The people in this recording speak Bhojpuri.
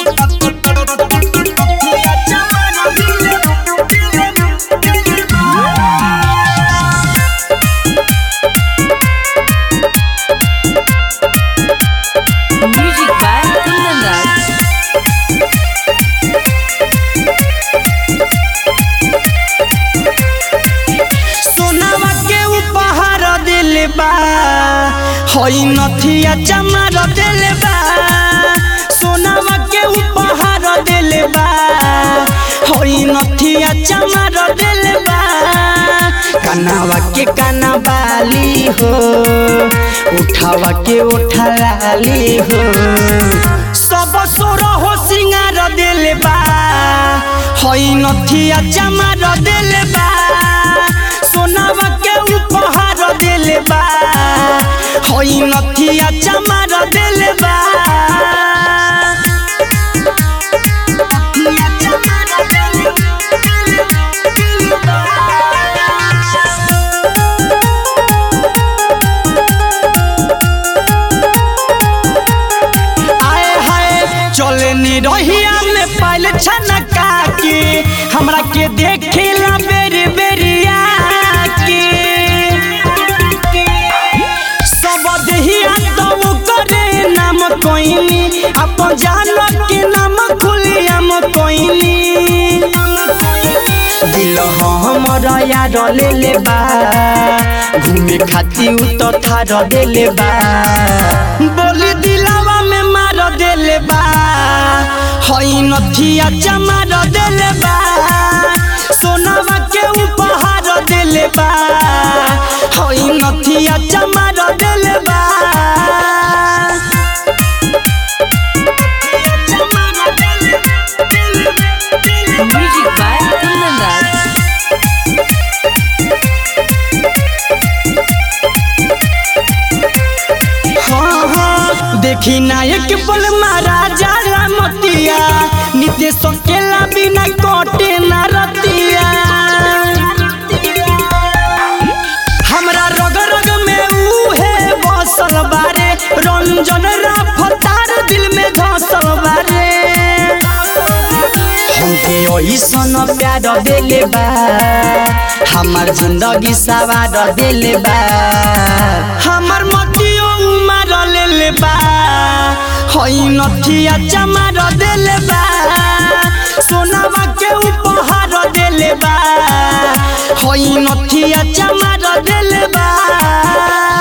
Music by Kundan Raj. सोनावा के उपहार दिले बा हई नथिया चमार दिले बा सोनावा के उपहार दिले बा हई नथिया चमार दिले बा कनावा के काना बाली हो उठावा के उठा लाली हो सब सोर हो सिंगार दिले बा हई नथिया चमार दिले बा सोनावा के उपहार दिले बा हई नथिया चमार दिले बा नथिया चमार दिले बा। आए हाय चले नी रहिया में पाइल छनका के हमरा के देखेला बेरी बेरिया के सब देहिया तो करे नाम कोइनी अपन जान के नाम खुलियम कोइनी दिल हमर यार ले ले बा घूमे खाती उ तो थार देले बा बोली दिलावा में मार देले बा हई नथिया चमार देले बा सोनावा के उपहार देले बा हई नथिया चमार देले बा Music by Kundan Raj. हाँ हाँ देखी नायक पल महाराजा रामतिया नित्य सकेला बिना कटे ना रतिया हमरा रग रग में उहे बसल बारे रंजन रफ्तार दिल में धसल बारे हमके ओइसन प्यार देले बा हमार जिंदगी सवार देले बा हमर मतियो उमार लेले बा हई नथिया चमार देले बा सोनावा के उपहार देले बा हई नथिया चमार देले बा